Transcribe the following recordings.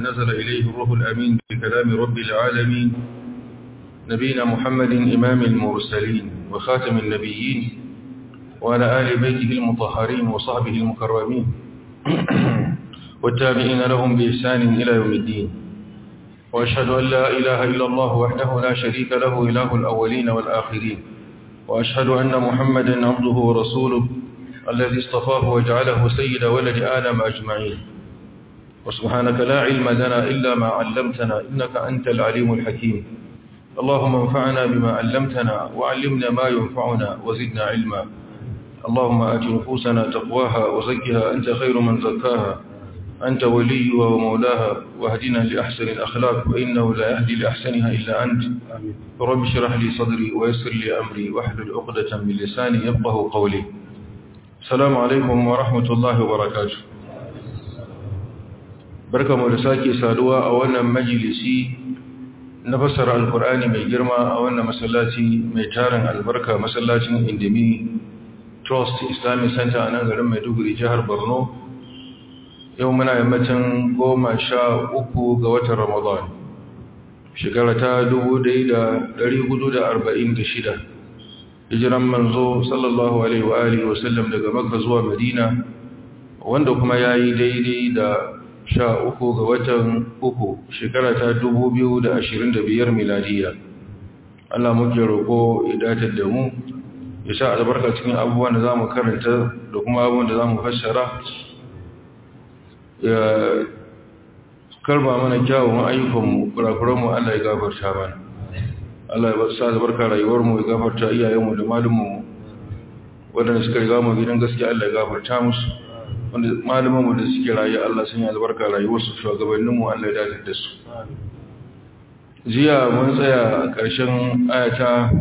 نزل إليه الروح الأمين بكلام رب العالمين نبينا محمد إمام المرسلين وخاتم النبيين وعلى آل بيته المطهرين وصحبه المكرمين والتابعين لهم بإحسان إلى يوم الدين وأشهد أن لا إله إلا الله وحده لا شريك له إله الأولين والآخرين وأشهد أن محمدا عبده ورسوله الذي اصطفاه وجعله سيد ولد آدم أجمعين وسبحانك لا علم لنا إلا ما علمتنا إنك أنت العليم الحكيم اللهم انفعنا بما علمتنا وعلمنا ما ينفعنا وزدنا علما اللهم آت نفوسنا تقواها وزكها أنت خير من زكاها أنت وليها ومولاها واهدنا لأحسن الأخلاق وإنه لا يهدي لأحسنها إلا أنت رب اشرح لي صدري ويسر لي أمري واحلل عقدة من لساني يفقه قولي السلام عليكم ورحمة الله وبركاته barka mu da sake saduwa a wannan majalisi na fassara alkur'ani mai girma a wannan masallaci mai tarin albarka masallacin indimi trust islamic center a nan garin maiduguri jihar borno yau muna yammacin goma sha uku ga watan ramadan shekara ta shida. hijiran manzo sallallahu alaihi wa alihi wasallam daga makka zuwa madina wanda kuma ya yi daidai da sha uku ga watan uku shekara ta biyar miladiya Allah muke roƙo ya datar da mu ya sa albarka cikin abubuwan da za mu karanta da kuma abubuwan da za mu fassara ya karba mana kyawun ayyukanmu kurakuranmu Allah ya gafarta mana Allah ya sa albarka rayuwarmu ya gafarta iyayenmu da malumanmu waɗanda suka riga mu gidan gaskiya Allah ya gafarta musu wanda malumanmu da suke rayu Allah sun yi albarka rayuwarsu shugabanninmu Allah ya dace da su jiya mun tsaya a ƙarshen ayata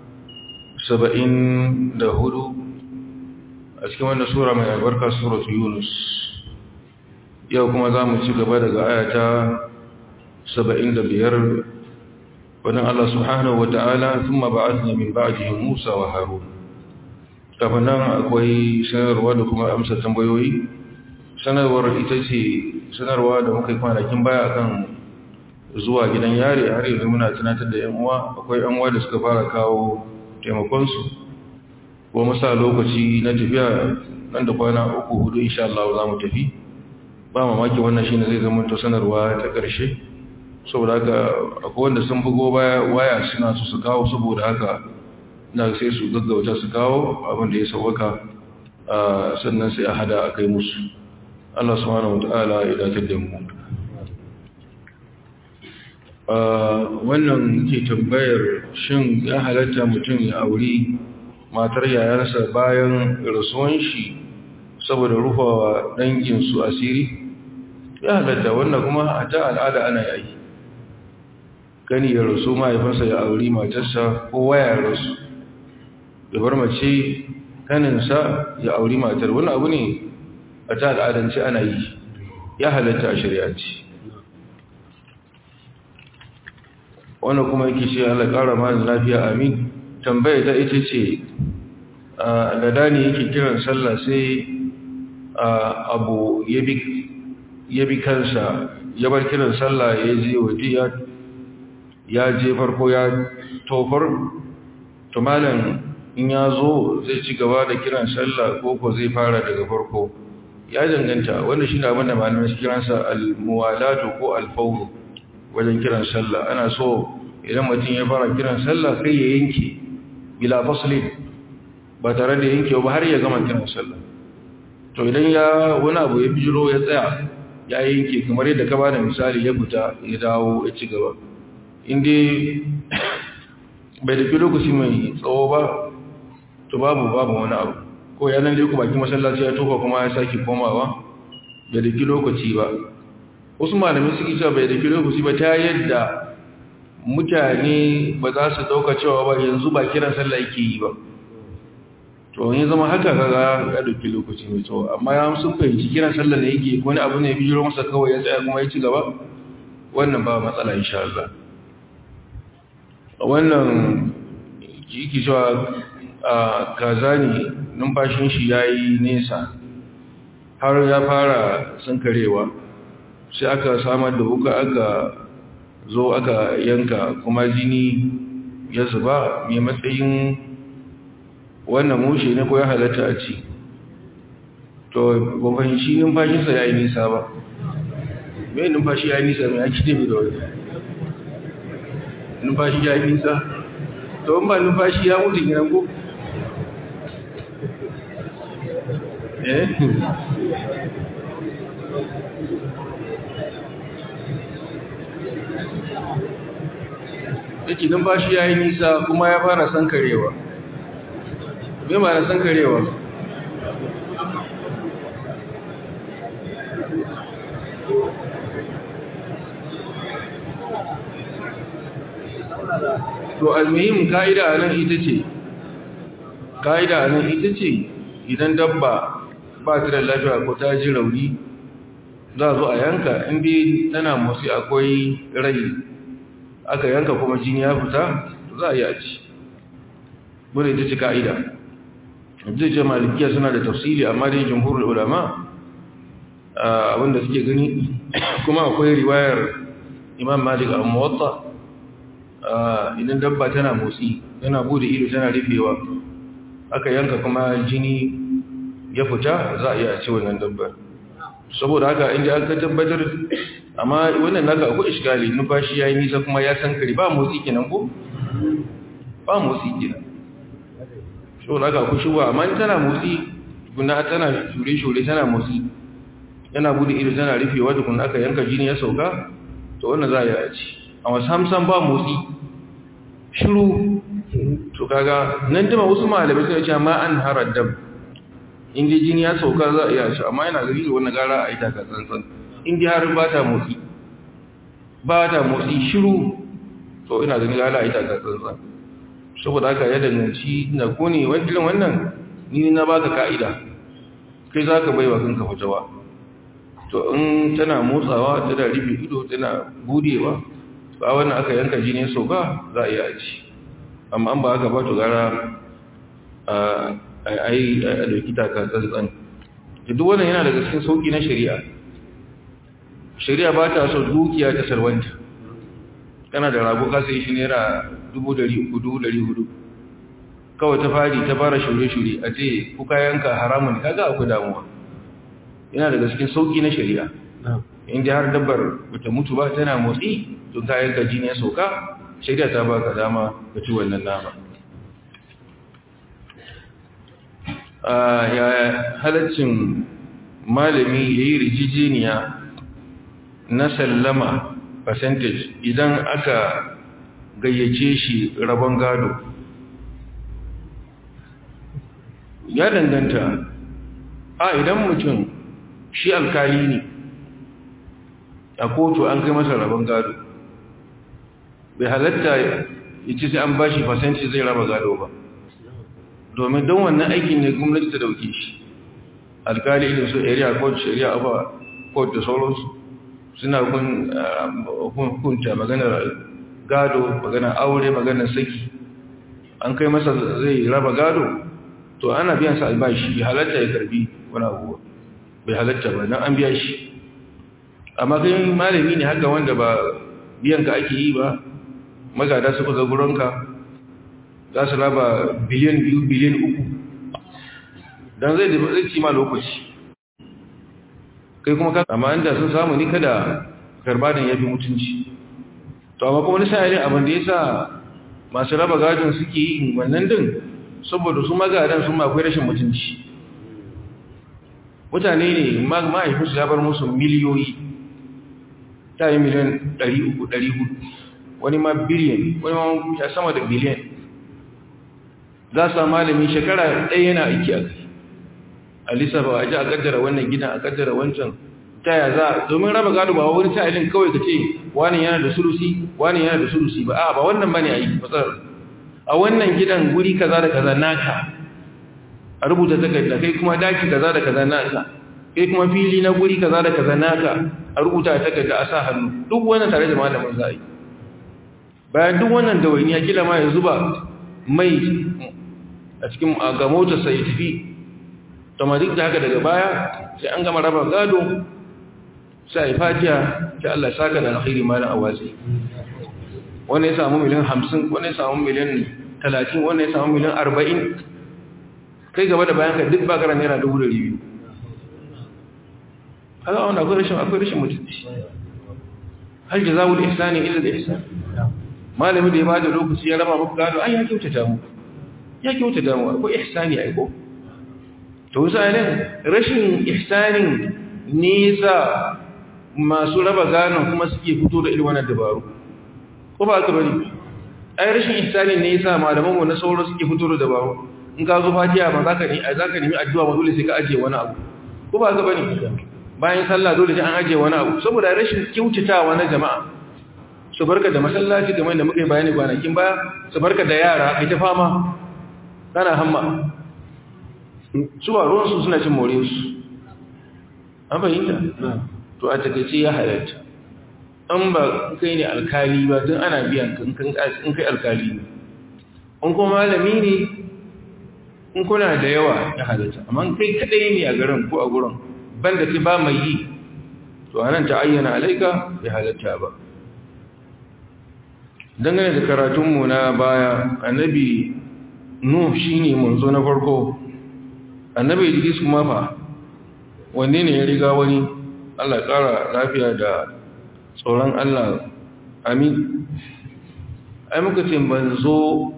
saba'in da hudu a cikin wannan sura mai albarka suratu yunus yau kuma za mu ci gaba daga ayata saba'in da biyar wadda Allah subhanahu wa ta'ala sun maba'azina min ba'ajihin Musa wa Harun kafin nan akwai sanarwa da kuma amsa tambayoyi sanarwar ita ce sanarwa da muka yi kwanakin baya kan zuwa gidan yare har yanzu muna tunatar da yan uwa akwai yan uwa da suka fara kawo taimakonsu ko musa lokaci na tafiya nan da kwana uku hudu insha Allah za mu tafi ba mamaki wannan shine zai zama to sanarwa ta ƙarshe saboda haka akwai wanda sun bugo baya waya suna su su kawo saboda haka na sai su gaggauta su kawo abin da ya sauwaka sannan sai a hada a kai musu Allah subhanahu wataala ya dace da mu wannan ke tambayar shin ya halatta mutum ya auri matar yayarsa bayan rasuwan shi saboda rufawa danginsu asiri ya halatta wannan kuma a ta al'ada ana yi gani ya rasu mahaifinsa ya auri matarsa ko waya rasu ya bar mace kaninsa ya auri matar wani abu ne a ta al'adance ana yi ya halatta a shari'aci wannan kuma yake ce Allah ƙara ma lafiya amin tambaya ta ita ce da ne yake kiran sallah sai abu ya bi kansa ya bar kiran sallah ya je waje ya je farko ya tofar tumalin in ya zo zai ci gaba da kiran sallah ko ko zai fara daga farko ya danganta wanda shi ne abin da malamai su kiransa al-muwalatu ko al-fawru wajen kiran sallah ana so idan mutum ya fara kiran sallah kai ya yanke bila faslin ba tare da yanke ba har ya gama kiran sallah to idan ya wani abu ya bijiro ya tsaya ya yanke kamar yadda ka bada misali ya fita ya dawo ya ci gaba inda bai da lokaci mai tsawo ba to babu babu wani abu ko ya nan ku baki masallaci ya tofa kuma ya sake komawa bai da lokaci ba wasu malami suke cewa bai da lokaci ba ta yadda mutane ba za su dauka cewa ba yanzu ba kiran sallah yake yi ba to yin zama haka kaga ya dauki lokaci mai tsawo amma ya sun fahimci kiran sallah ne yake wani abu ne bijiro masa kawai ya tsaya kuma ya ci gaba wannan ba matsala insha Allah wannan yake cewa a kaza ne numfashin shi ya yi nesa har ya fara sankarewa sai aka samar da wuka aka zo aka yanka kuma jini ya zuba mai matsayin wannan mushe ne ko ya halatta a ci to ba fahimci numfashinsa ya yi nisa ba mai numfashi ya yi nisa mai ake ne da wani numfashi ya yi nisa to ba numfashi ya mutu gina ko eh yake numfashi ya yi nisa kuma ya fara sankarewa me ma na sankarewa to almuhim ka'ida a nan ita ce ka'ida a nan ita ce idan dabba ba ta da lafiya ko ta ji rauni za a zo a yanka inda tana motsi akwai rai aka yanka kuma jini ya fita za a yi a ci bude ita ce ka'ida zai ce malikiya suna da tafsiri amma dai jamhurin ulama abinda suke gani kuma akwai riwayar imam malik a muwatta idan dabba tana motsi tana bude ido tana rufewa aka yanka kuma jini ya fita za a iya ce wannan dabbar saboda haka inda aka tabbatar amma wannan naka akwai iskali numfashi yayi nisa kuma ya san kare ba motsi kenan ko ba motsi kenan saboda haka akwai shuba amma in tana motsi guna tana shure shure tana motsi yana bude ido tana rufewa da kun aka yanka jini ya sauka to wannan za a yi a ci amma samsam ba motsi shiru to kaga nan dima wasu malamai suna cewa ma an harar dam inda jini ya sauka za a iya shi amma yana gari da wannan gara a yi taka tsantsan inda har ba ta motsi ba ta motsi shiru to ina gani gara a yi taka tsantsan saboda haka ya danganci na kone wakilan wannan ni na baka ka'ida kai za ka bai wa kanka fitawa to in tana motsawa tana rufe ido tana budewa ba wannan aka yanka jini sauka za a yi a ci amma an ba haka ba to gara a yi a dauki taka tsantsan duk wannan yana daga cikin sauki na shari'a shari'a ba ta so dukiya ta salwanta kana da rago ka sai shi naira dubu dari uku dubu dari hudu kawai ta fari ta fara shure-shure a ce kuka yanka haramun kaga akwai damuwa yana daga cikin sauki na shari'a inda har dabbar bata mutu ba tana motsi tun kayan ka jini ya sauka shari'a ta baka dama ka ci wannan nama ya halaccin malami ya yi rijijiniya na sallama percentage idan aka gayyace shi rabon gado ya danganta a idan mutum shi alkali ne a kotu an kai masa rabon gado bai halatta ya ce sai an bashi fasanci zai raba gado ba domin don wannan aikin ne gwamnati ta dauke shi alkali irin su area court shari'a abuwa court da sauransu suna hukunta maganar gado maganar aure maganar saki an kai masa zai raba gado to ana biyan sa albashi bai halatta ya karbi wani abuwa bai halatta ba don an biya shi amma kai malami ne haka wanda ba biyanka ake yi ba magada su kusa gurinka za su raba biliyan biyu biliyan uku don zai zai ci ma lokaci kai kuma kan amma inda sun samu ni kada karbanin ya fi mutunci to amma kuma nisa yare abin da ya sa masu raba gadon suke yi wannan din saboda su magadan sun akwai rashin mutunci mutane ne mahaifinsu ya bar musu miliyoyi ta yi miliyan 300-400 wani ma biliyan wani ma ya sama da biliyan za su malami shekara ɗaya yana aiki a kai a lissafa a ji a kaddara wannan gidan a kaddara wancan ta ya za domin raba gado ba wani sa'ilin kawai ka ce wani yana da sulusi wani yana da sulusi ba a ba wannan ba ne a yi matsalar a wannan gidan guri kaza da kaza naka a rubuta takarda kai kuma daki kaza da kaza naka kai kuma fili na guri kaza da kaza naka a rubuta takarda a sa hannu duk wannan tare da malamin za a yi bayan duk wannan dawainiya kila ma ya zuba mai a cikin ga motarsa ya tafi to ma duk da haka daga baya sai an gama raba gado sai fatiha ta Allah saka da alkhairi malam awazi wanda ya samu miliyan 50 wanda ya samu miliyan 30 wanda ya samu miliyan 40 kai gaba da bayan ka duk bakaran naira 200 haka wanda akwai rashin akwai rashin mutunci hal jazaa'ul ihsani illa al-ihsan malami da ya bada lokaci ya raba muku gado ai ya kyautata mu ya kyautata mu akwai ihsani ai ko to sanin rashin ihsanin nisa masu raba gano kuma suke fito da irin wannan dabaru ko ba ka bari ai rashin ihsanin ne yasa malaman mu na sauro suke fito da dabaru in ka zo fatiha ba zaka ni ai zaka nemi addu'a ba dole sai ka aje wani abu ko ba ka bari bayan sallah dole sai an aje wani abu saboda rashin kyautatawa na jama'a su barka da masallaci kamar da muka yi bayani kwanakin baya su barka da yara kai ta fama kana hamma suwa ruwansu suna cin more su an fahimta to a takaice ya halatta an ba kai ne alkali ba don ana biyan in kai alkali ne in kuma malami ne in kuna da yawa ya halatta amma kai kadai ne a garin ko a gurin banda ke ba mai yi to anan ta ayyana alaika ya halatta ba dangane da karatunmu na baya annabi nuh shine manzo na farko annabi idris kuma fa wanne ne ya riga wani Allah ya kara lafiya da tsoron Allah amin ai muka ce manzo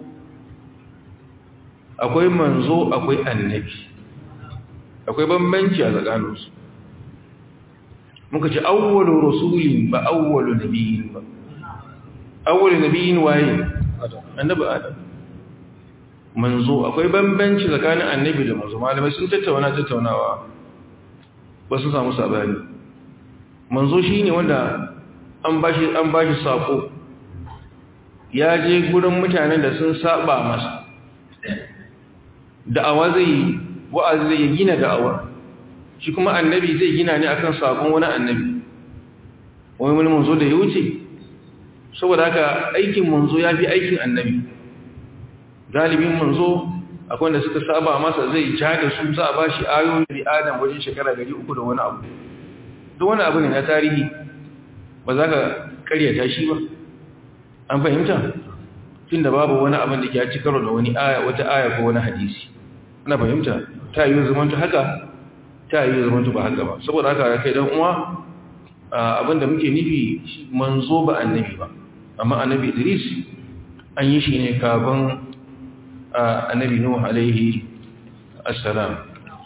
akwai manzo akwai annabi akwai bambanci a tsakaninsu muka ce awwalu rasulin ba awwalu nabiyin ba awwalu nabiyin waye annabi adam manzo akwai bambanci tsakanin annabi da manzo malamai sun tattauna tattaunawa ba su samu sabani manzo shine wanda an bashi an bashi sako ya je gurin mutanen da sun saba masa da'awa zai wa'azi zai gina da'awa shi kuma annabi zai gina ne akan sakon wani annabi wani wani manzo da ya wuce saboda haka aikin manzo ya fi aikin annabi galibin manzo akwai wanda suka saba masa zai ja da su za a ba shi ayoyi da adam wajen shekara gari uku da wani abu duk wani abu ne na tarihi ba za ka karyata shi ba an fahimta tun da babu wani abin da ke ci karo da wani aya wata aya ko wani hadisi ana fahimta ta yi zamanta haka ta yi zamanta ba haka ba saboda haka kai dan uwa abin da muke nufi manzo ba annabi ba amma annabi idris an yi shi ne kafin annabi nuhu alaihi assalam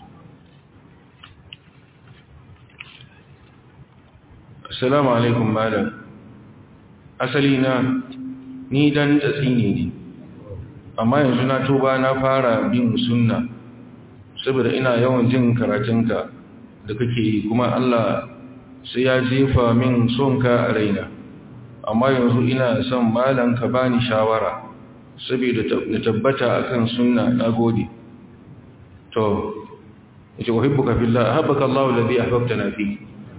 assalamu alaikum malam asali na ni dan tsini ne amma yanzu na tuba na fara bin sunna saboda ina yawan jin karatunka da kake yi kuma Allah sai ya jefa min sonka a raina amma yanzu ina son malam ka bani shawara saboda na tabbata akan sunna nagode to yace uhibbuka fillah ahabbaka Allahu alladhi ahbabtana fi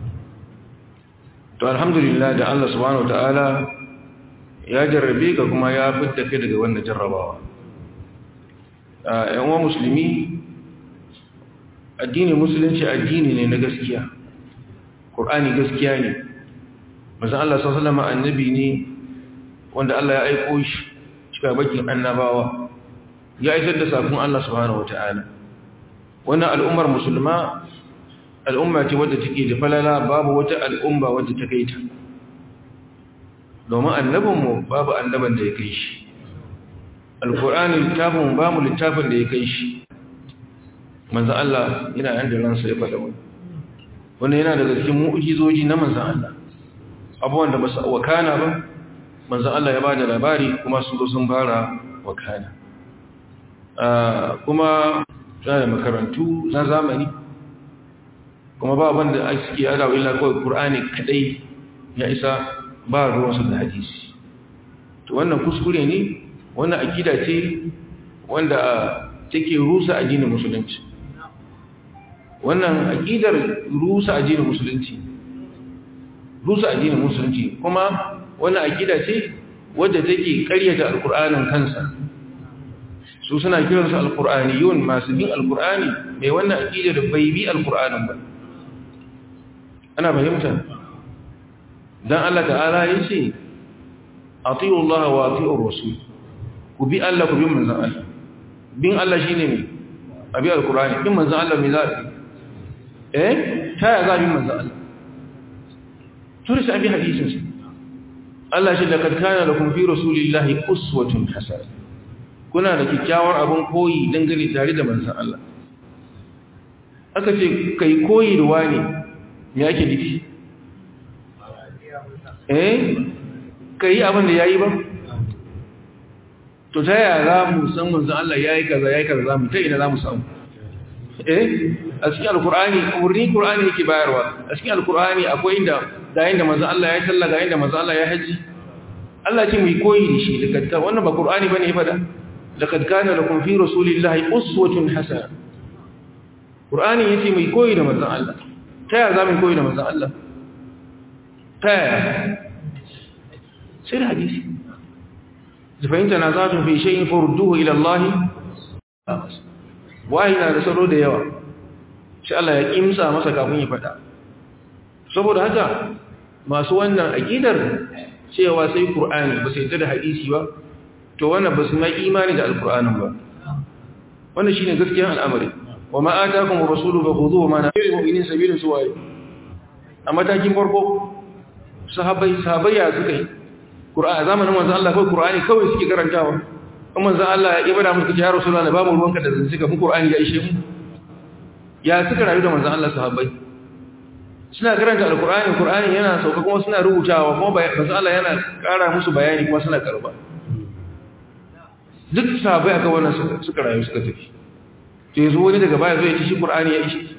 to alhamdulillah da Allah subhanahu wataala ya jarrabe ka kuma ya fitta kai daga wannan jarrabawa yan uwa musulmi addini musulunci addini ne na gaskiya Qur'ani gaskiya ne manzon Allah sallallahu alaihi wasallam annabi ne wanda Allah ya aiko shi cika bakin annabawa ya isar da sakon Allah subhanahu wataala wannan al'ummar musulma al'umma ce wadda take da falala babu wata al'umma wadda ta kai ta domin annabinmu babu annaban da ya kai shi alkur'ani littafin ba mu littafin da ya kai shi manzan Allah yana yan da ransa ya faɗa wani wanda yana daga cikin mu'ujizoji na manzan Allah abubuwan da ba su wakana ba manzan Allah ya ba da labari kuma sun zo sun fara wakana kuma suna da makarantu na zamani kuma ba wanda suke adawa illa kawai ƙur'ani kadai ya isa ba ruwansu da hadisi to wannan kuskure ne wannan akida ce wanda take rusa addinin musulunci wannan akidar rusa addinin musulunci rusa addinin musulunci kuma wannan akida ce wadda take ƙaryata alkur'anin kansa su suna kiransu alkur'aniyun masu bin alkur'ani mai wannan akidar bai bi alkur'anin ba ana fahimta dan Allah ta'ala yace atiyu Allah wa atiyu rasul ku bi Allah ku bi manzon Allah bin Allah shine me abi alqur'ani bin manzon Allah me za eh ta ya za bi manzon Allah turi sai abi hadisin sa Allah shi laqad kana lakum fi rasulillahi uswatun hasana kuna da kikkiawar abun koyi dangane tare da manzon Allah aka ce kai koyi da wani me yake nufi eh kai abin da yayi ba to ta yaya za mu san manzon Allah yayi kaza yayi kaza za mu ta ina za mu samu eh a cikin alkur'ani umarni qur'ani yake bayarwa a cikin alkur'ani akwai inda ga inda manzon Allah ya salla ga inda manzon Allah ya haji Allah ce mu koyi da shi daga wannan ba qur'ani bane ya fada laqad kana lakum fi rasulillahi uswatun hasana qur'ani yace mu koyi da manzon Allah ta yaya za mu koyi da manzon Allah ta yaya sai da hadisi fahimta na za fi shayin furduhu ila Allah wahi na da salo da yawa shi Allah ya kimsa masa kafin ya faɗa saboda haka masu wannan aqidar cewa sai Qur'ani ba sai da hadisi ba to wannan ba su mai imani da alqur'anin ba wannan shine gaskiyar al'amari wa ma ataakum rasulu fakhudhuhu ma nafiru mu'minin sabilin suwaye a matakin farko sahabbai sahabbai ya suka yi Qur'ani zamanin manzon Allah kawai Qur'ani kawai suke karantawa kuma manzon Allah ya ibada musu ya Rasulullah ba mu ruwanka da zanci mu Qur'ani ya ishe mu ya suka rayu da manzon Allah sahabbai suna karanta alqur'ani Qur'ani yana sauka kuma suna rubutawa kuma manzon Allah yana ƙara musu bayani kuma suna karba duk sahabbai aka wannan suka rayu suka tafi to yanzu wani daga baya zai ci shi Qur'ani ya ishe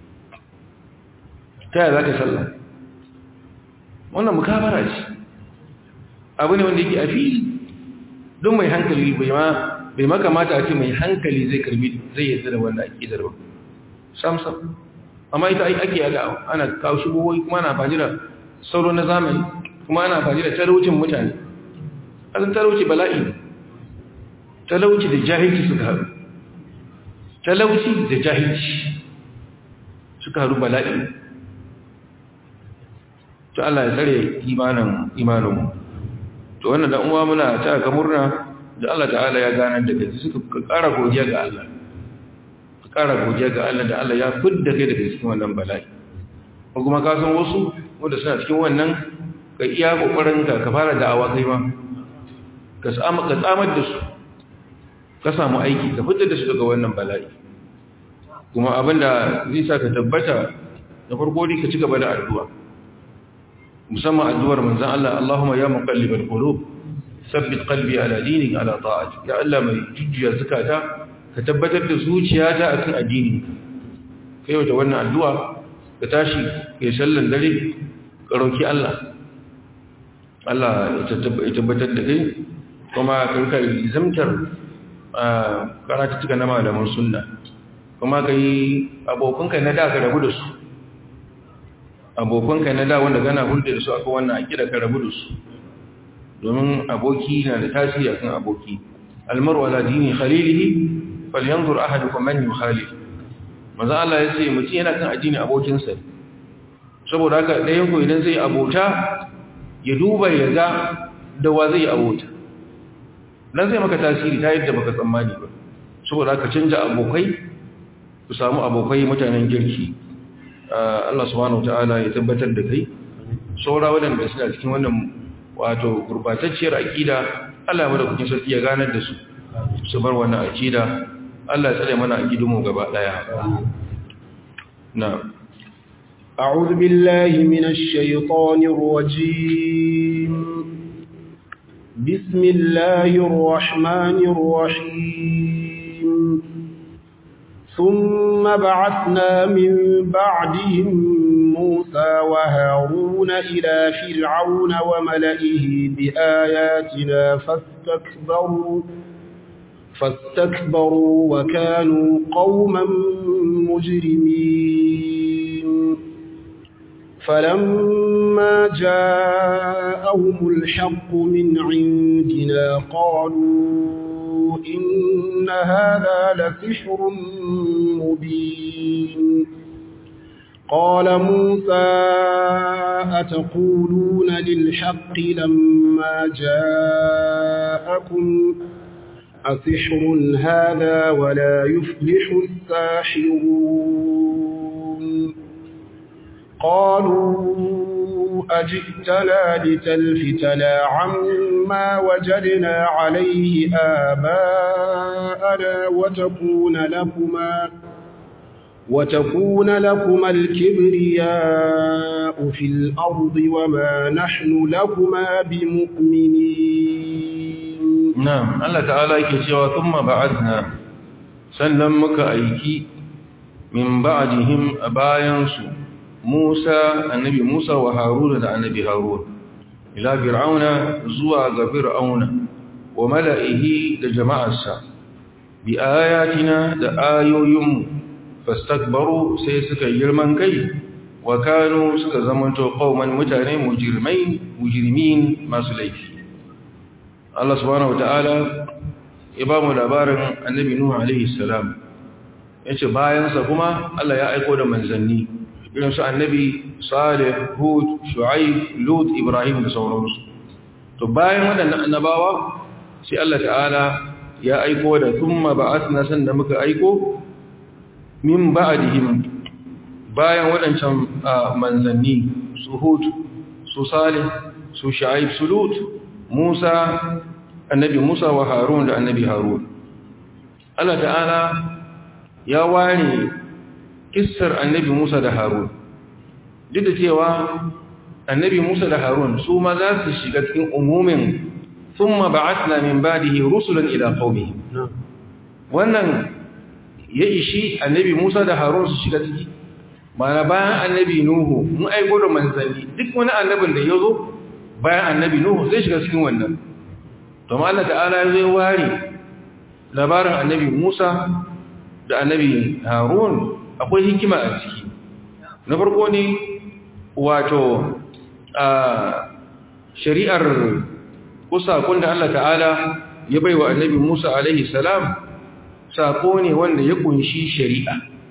ta yaya zaka sallah wannan mukabara ce abu ne wanda yake a fili don mai hankali bai ma bai makamata a ce mai hankali zai karbi zai yadda da wanda ake zarba samsam amma ita ake yaga ana kawo shigowoyi kuma ana faji da sauro na zamani kuma ana faji da talaucin mutane azan talauci bala'i talauci da jahilci suka haru talauci da jahilci suka haru bala'i to Allah ya tsare imanin imaninmu to wannan da uwa muna ta ga murna da Allah ta'ala ya ganar da kai suka ƙara godiya ga Allah ka ƙara godiya ga Allah da Allah ya fidda kai daga cikin wannan bala'i ko kuma ka san wasu wanda suna cikin wannan ka iya kokarin ka ka fara da'awa kai ma ka samu ka tsamar da su ka samu aiki ka fidda da su daga wannan bala'i kuma abinda zai sa ka tabbata da farko dai ka ci gaba da addu'a musamman addu'ar manzan Allah Allahumma ya muqallibal qulub sabbit qalbi ala dinik ala ta'atik ya Allah mai jujjuya zakata ka tabbatar da zuciyata akan addini kai wata wannan addu'a ka tashi kai sallan dare ka roki Allah Allah ya tabbatar da kai kuma ka rika zamtar karatu tuka na malaman sunna kuma kai abokanka na da ka rabu da su abokanka na da wanda gana hulɗe da su aka wannan aƙida ka rabu da su domin aboki na da tasiri akan aboki almaru ala dini khalilihi falyanzur ahadukum man yukhalif manzo Allah ya ce mutum yana kan addini abokinsa saboda haka ɗayan ku idan zai abota ya duba ya ga da wa zai abota dan zai maka tasiri ta yadda baka tsammani ba saboda haka canja abokai ku samu abokai mutanen girki Allah subhanahu ta'ala ya tabbatar da kai saura waɗanda suna cikin wannan wato gurbatacciyar aƙida Allah ya mada kukin sarki ya ganar da su su bar wannan aƙida Allah ya tsare mana aƙidunmu gaba ɗaya na أعوذ بالله من الشيطان الرجيم بسم الله الرحمن الرحيم ثم بعثنا من بعدهم موسى وهارون إلى فرعون وملئه بآياتنا فاستكبروا فاستكبروا وكانوا قوما مجرمين فلما جاءهم الحق من عندنا قالوا إن هذا لسحر مبين قال موسى أتقولون للحق لما جاءكم أسحر هذا ولا يفلح الساحرون قالوا أجئتنا لتلفتنا عما وجدنا عليه آباءنا وتكون لكما وتكون لكما الكبرياء في الأرض وما نحن لكما بمؤمنين نعم الله تعالى يكتوى ثم بعثنا سلمك أيكي من بعدهم أبايانسو موسى النبي موسى وهارون النبي هارون إلى فرعون زوى فرعون وملئه لجماعة السا بآياتنا لآيو يم فاستكبروا سيسك يرمن كي وكانوا سك زمنتو قوما متاني مجرمين مجرمين ما سليفي الله سبحانه وتعالى إمام الأبارن النبي نوح عليه السلام yace bayansa kuma Allah ya aiko da manzanni irin su annabi salih hud shu'aib lut ibrahim da sauransu to bayan waɗannan annabawa sai Allah ta'ala ya aiko da thumma ba'athna sanda muka aiko min ba'dihim bayan waɗancan manzanni su hud su salih su shu'aib su lut musa annabi musa wa harun da annabi harun Allah ta'ala ya ware kissar annabi Musa da Harun duk da cewa annabi Musa da Harun su ma za su shiga cikin umumin thumma ba'athna min ba'dihi rusulan ila qaumihim wannan ya ishi annabi Musa da Harun su shiga ciki mana bayan annabi Nuhu mun aiko da manzanni duk wani annabin da yazo bayan annabi Nuhu zai shiga cikin wannan to Allah ta'ala zai ware labarin annabi Musa da annabi harun akwai hikima a ciki na farko ne wato a shari'ar ko sakon da Allah ta'ala ya baiwa annabi Musa alaihi salam sako ne wanda ya kunshi shari'a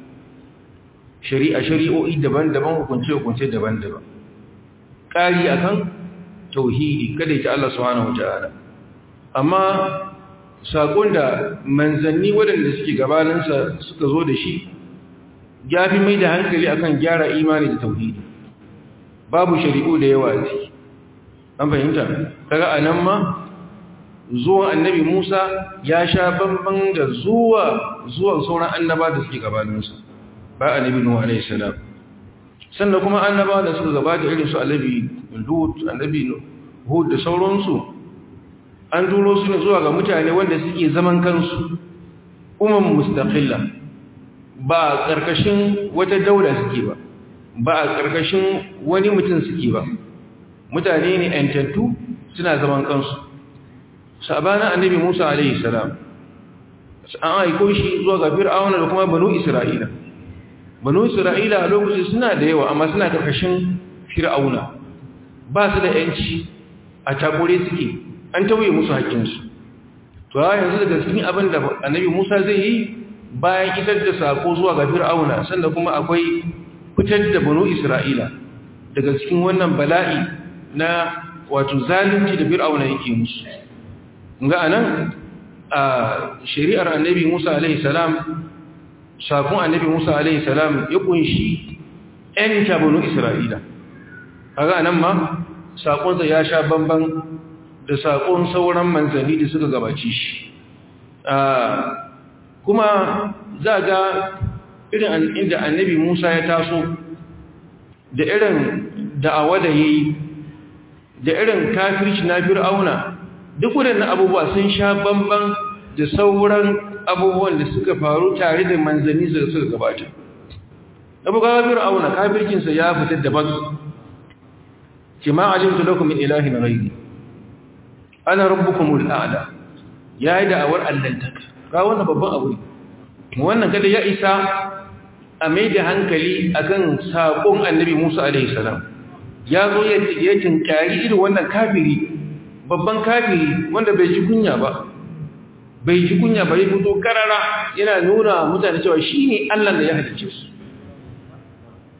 shari'a shari'o'i daban-daban hukunce-hukunce daban-daban ƙari akan tauhidi kada ya Allah subhanahu wata'ala amma saƙon da manzanni waɗanda suke gabaninsa suka zo da shi ya fi mai da hankali akan gyara imani da tauhidi babu shari'u da yawa ce an fahimta kaga a nan ma zuwan annabi musa ya sha bamban da zuwa zuwan sauran annaba da suke gabaninsa ba annabi nuhu alaihi salam sannan kuma annaba da suka gabata irin su annabi lut annabi hud da sauransu an turo su ne zuwa ga mutane wanda suke zaman kansu umman mustaqilla ba a ƙarƙashin wata daula suke ba ba a ƙarƙashin wani mutum suke ba mutane ne ‘yantattu suna zaman kansu sabanin annabi musa alaihi salam an aiko shi zuwa ga fir'auna da kuma banu isra'ila banu isra'ila a lokacin suna da yawa amma suna ƙarƙashin fir'auna ba su da ‘yanci a takure suke an tauye musu haƙinsu to yanzu daga cikin abin da annabi musa zai yi bayan isar da sako zuwa ga fir'auna sannan kuma akwai fitar da banu isra'ila daga cikin wannan bala'i na wato zalunci da fir'auna yake musu ga anan a shari'ar annabi musa alaihi salam sakon annabi musa alaihi salam ya kunshi ‘yanta banu isra'ila kaga anan ma sakonsa ya sha bamban da saƙon sauran manzanni da suka gabaci shi kuma za ga irin inda annabi musa ya taso da irin da'awa da ya yi da irin kafirci na fir'auna duk waɗannan abubuwa sun sha bamban da sauran abubuwan da suka faru tare da manzanni da suka gabata abubuwa fir'auna kafircinsa ya fita daban kima alimtu lakum min ilahin ghairi ana rabbukumul a'la yayi da'awar allantaka ga wannan babban abu ne wannan kada ya isa a mai da hankali akan sakon annabi Musa alaihi salam ya zo ya tinkari irin wannan kafiri babban kafiri wanda bai ji kunya ba bai ji kunya ba ya fito karara yana nuna mutane cewa shine Allah da ya halicce su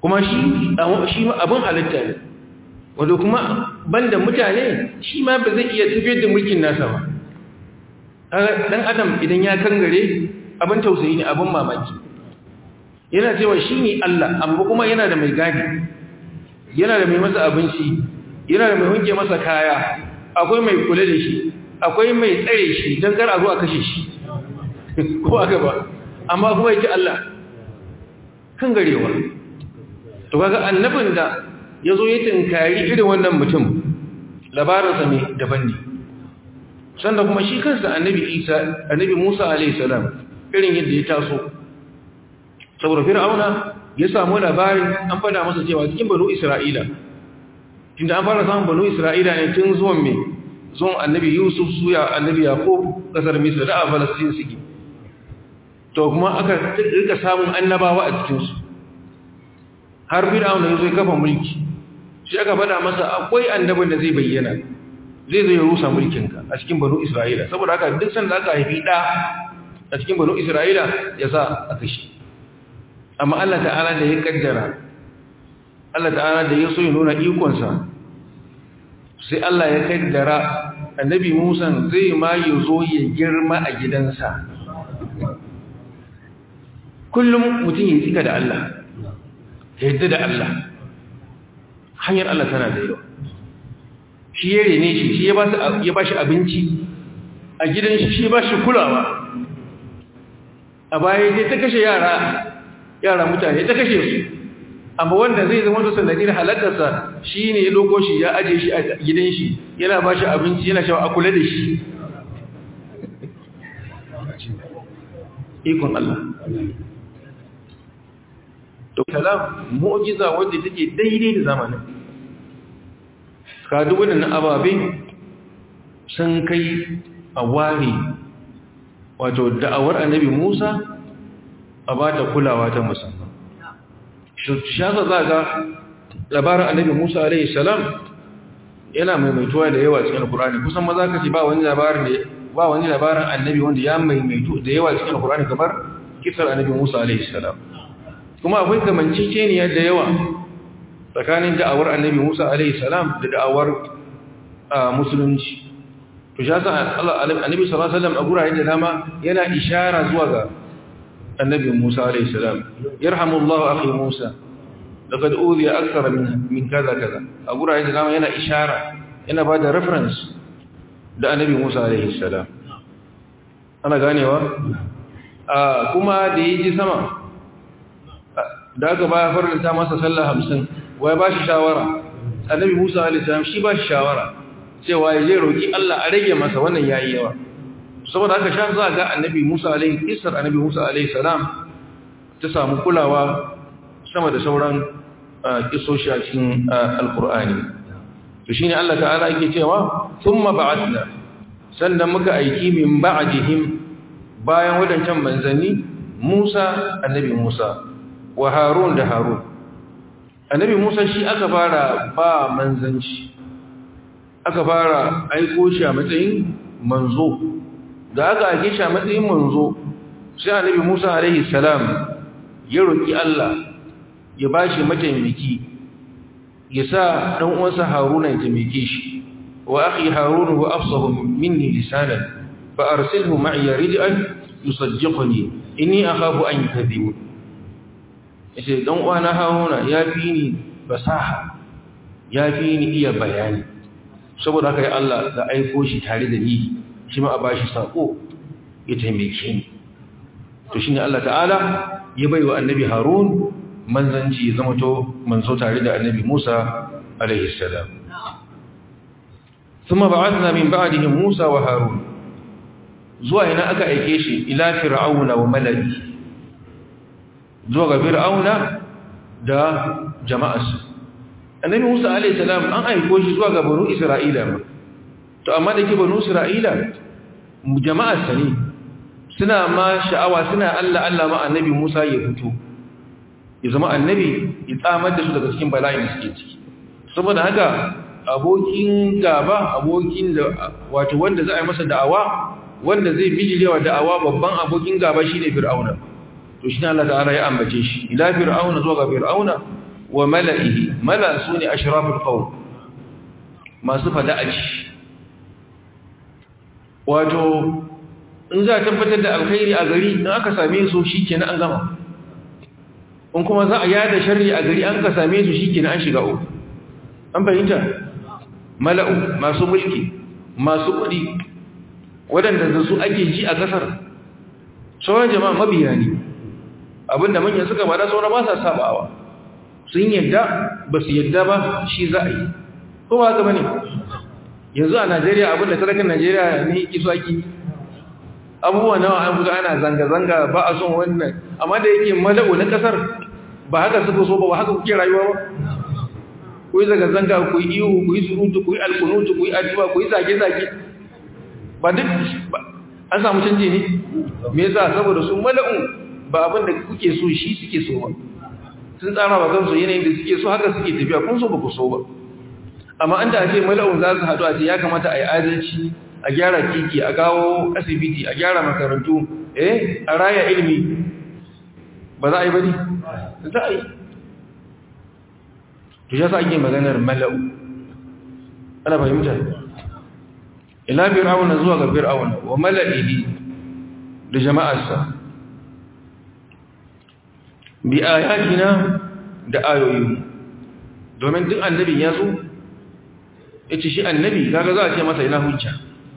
kuma shi shi abin halitta ne wanda kuma banda mutane shi ma ba zai iya tafiyar da mulkin nasa ba dan adam idan ya kangare abin tausayi ne abin mamaki yana cewa shi ne Allah amma kuma yana da mai gadi yana da mai masa abinci yana da mai wanke masa kaya akwai mai kula da shi akwai mai tsare shi don kar a zo a kashe shi ko aka ba amma kuma yake Allah kan garewa to kaga annabin da ya zo ya tinkari irin wannan mutum labarinsa ne daban ne sanda kuma shi kansa annabi isa annabi musa alaihi salam irin yadda ya taso saboda fir'auna ya samu labarin an fada masa cewa cikin banu isra'ila tunda an fara samun banu isra'ila ne tun zuwan mai zuwan annabi yusuf suya annabi yaqub kasar misra da a falastin suke to kuma aka rika samun annabawa a cikinsu har fir'auna ya zo ya kafa mulki shi aka fada masa akwai annabin da zai bayyana zai zai rusa mulkinka a cikin banu isra'ila saboda haka duk sanda aka haifi ɗa a cikin banu isra'ila ya sa a kashi amma Allah ta'ala da ya kaddara Allah ta'ala da ya so ya nuna ikonsa sai Allah ya kaddara annabi Musa zai ma ya zo ya girma a gidansa kullum mutum ya tsika da Allah ya yadda da Allah hanyar Allah tana da yawa shi ya rene shi shi ya ba shi abinci a gidan shi shi ba shi kulawa a baya zai ta kashe yara yara mutane ta kashe su amma wanda zai zama su sanadin halakarsa shi ne ya loko shi ya aje shi a gidan shi yana ba shi abinci yana shawa a kula da shi ikon Allah to kalam mu'jiza wadda take daidai da zamanin ka duk wannan ababe sun kai a ware wato da'awar annabi Musa a ba ta kulawa ta musamman shasa za ga labarin annabi Musa alaihi salam yana maimaituwa da yawa cikin Qur'ani kusan maza ka ce ba wani labarin da ba wani labarin annabi wanda ya maimaitu da yawa cikin Qur'ani kamar kisar annabi Musa alaihi salam kuma akwai kamanceceniya da yawa tsakanin da'awar annabi Musa alaihi salam da da'awar musulunci to shi yasa annabi sallallahu alaihi wasallam a gurare da dama yana ishara zuwa ga annabi Musa alaihi salam yarhamullahu akhi Musa laqad udhiya akthara min min kaza kaza a gurare da dama yana ishara yana ba da reference da annabi Musa alaihi salam ana ganewa kuma da yaji sama da aka baya faranta masa sallah hamsin wai ba shi shawara annabi musa alisalam shi ba shi shawara cewa ya je roƙi allah a rage masa wannan ya yi yawa saboda aka sha za ga annabi musa alaihi isar annabi musa alaihi salam ta samu kulawa sama da sauran kisoshi a cikin alkur'ani to shi ne allah ta'ala yake cewa sun ba'atna sannan muka aiki min ba'adihim bayan wadancan manzanni musa annabi musa wa harun da harun annabi musa shi aka fara ba manzanci aka fara aiko shi a matsayin manzo da aka aike shi a matsayin manzo sai annabi musa alaihi salam ya roki Allah ya bashi mataimaki ya sa dan uwansa haruna ya taimake shi wa akhi harun huwa afsahu minni lisanan fa arsilhu ma'iya rid'an yusaddiquni inni akhafu an yukadhibun yace dan uwana Haruna ya fi ni fasaha ya fi ni iya bayani saboda haka ya Allah da aiko shi tare da ni shi ma a bashi sako ya taimake ni to shine Allah ta'ala ya baiwa annabi Harun manzanci zama to manzo tare da annabi Musa alaihi salam ثم بعثنا من بعدهم موسى وهارون zuwa ina aka aike shi ila fir'auna wa malaki zuwa ga fir'auna da jama'arsa annabi Musa alayhi salam an aiko shi zuwa ga banu Isra'ila ma to amma da ke banu Isra'ila jama'arsa ne suna ma sha'awa suna Allah Allah ma annabi Musa ya fito ya zama annabi ya tsamar da su daga cikin bala'in da suke ciki saboda haka abokin gaba abokin da wato wanda za a yi masa da'awa wanda zai bijirewa da'awa babban abokin gaba shine fir'auna to shi Allah ta'ala ya ambace shi ila fir'auna zuwa ga fir'auna wa mala'ihi mala su ne ashraful qaum masu fada'aci wato in za a tabbatar da alkhairi a gari in aka same su shikenan an gama in kuma za a yada sharri a gari an ka same su shikenan an shiga uku an fahimta mala'u masu mulki masu kuɗi waɗanda da su ake ji a ƙasar sauran jama'a mabiya ne abinda manyan suka bada sauran ba sa sabawa sun yadda ba su yadda ba shi za a yi ko ba haka ba ne yanzu a najeriya abinda talakan najeriya ne kiso ake abubuwa nawa an buga ana zanga-zanga ba a son wannan amma da yake mala'u na ƙasar ba haka suka so ba ba haka kuke rayuwa ba ku yi zanga-zanga ku yi ihu ku yi surutu ku yi alkunutu ku yi addu'a ku yi zage-zage ba duk an samu canji ne me yasa saboda su mala'un ba abin da kuke so shi suke so ba sun tsara ba kansu yanayin da suke so haka suke tafiya kun so ba ku so ba amma an da ake mala'un za su haɗu a ce ya kamata a yi adalci a gyara titi a kawo asibiti a gyara makarantu eh a raya ilimi ba za a yi ba ne za a yi to ya sa ake maganar mala'u ana fahimta ila fir'auna zuwa ga fir'auna wa mala'ihi da jama'arsa bi ayatina da ayoyi domin duk annabi ya zo ya ce shi annabi kaga za a ce masa ina hujja